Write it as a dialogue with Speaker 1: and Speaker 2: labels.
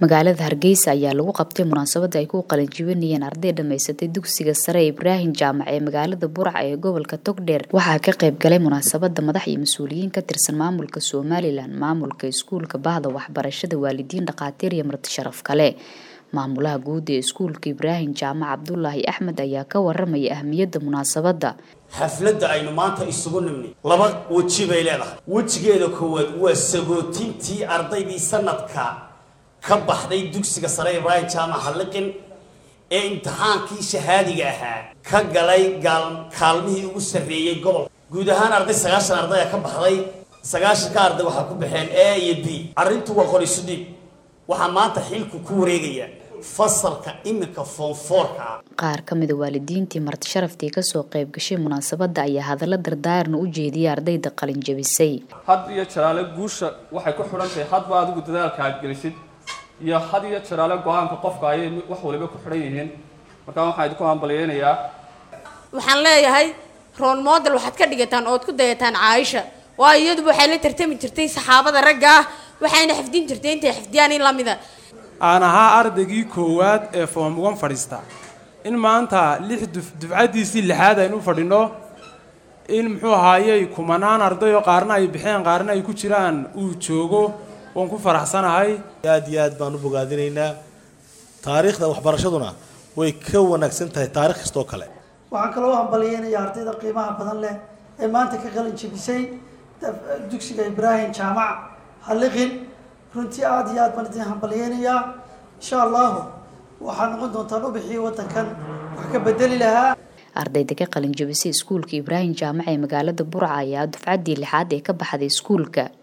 Speaker 1: magaalada hargeysa ayaa lagu qabtay munaasabada ay ku qalinjibinayeen arday dhamaysatay dugsiga sare ibraahim jaamac ee magaalada burca ee gobolka togdheer waxaa ka qayb galay munaasabada madax iyo mas-uuliyiin ka tirsan maamulka somalilan maamulka iskuulka bahda waxbarashada waalidiin dhakhaatiir iyo marti sharaf kale maamulaha guud ee iskuulka ibraahim jaamac cabdulaahi axmed ayaa ka waramaya ahmiyadda munaasabada
Speaker 2: xafladda aynu maanta isugu nimnay laba weji bay leedahay wejigeeda koowaad waa sagootintii ardaydii sanadka ka baxday dugsiga sare ibraahim jaamac halliqin ee imtixaankii shahaadiga ahaa ka galay kaalmihii ugu sarreeyey gobolka guud ahaan arday sagaashan ardaya ka baxday sagaashanka arday waxaa ku baxeen a iyo b arrintu waa qorisu dhiib waxaa maanta xilku ku wareegaya fasalka iminka foonfoorka ah
Speaker 1: qaar ka mida waalidiintii marti sharaftii kasoo qayb gashay munaasabada ayaa hadallo dardaarna u jeediyay ardayda qalin jabisay
Speaker 3: had iyo jaraale guusha waxay ku xidhan tahay hadba adigu dadaalka aad gelisid iyo had iyo jaraale go-aanka qofka ayay wax waliba ku xidhan yihiin markaa waxaan idinku hambalyeynayaa
Speaker 4: waxaan leeyahay rool model waxaad ka dhigataan ood ku dayataan caaisha waayo iyaduba waxay la tartami jirtay saxaabada ragga ah waxayna xifdin jirtay intay xifdiyaan in lamida
Speaker 5: aan ahaa ardaygii koowaad ee foom ugan fadhiista in maanta lix dufcaddiisii lixaad aynu fadhino in muxuu ahaayey kumanaan arday oo qaarna ay bixeen qaarna ay ku jiraan uu joogo waan ku faraxsanahay
Speaker 6: aad iyo aad baan u bogaadinaynaa taariikhda waxbarashaduna way ka wanaagsan tahay taarikh kastoo kale
Speaker 7: waxaan kaloo hambalyeynaya ardayda qiimaha badan leh ee maanta ka qalin jebisay dugsiga ibraahim jaamac halliqin runtii aada iyo aad baan idin hambalyeynayaa insha allahu waxaad noqon doontaan ubixii waddankan wax ka bedeli lahaa
Speaker 1: ardayda ka qalin jabisay iskuulka ibraahim jaamac ee magaalada burca ayaa dufcaddii lixaad ee ka baxday iskuulka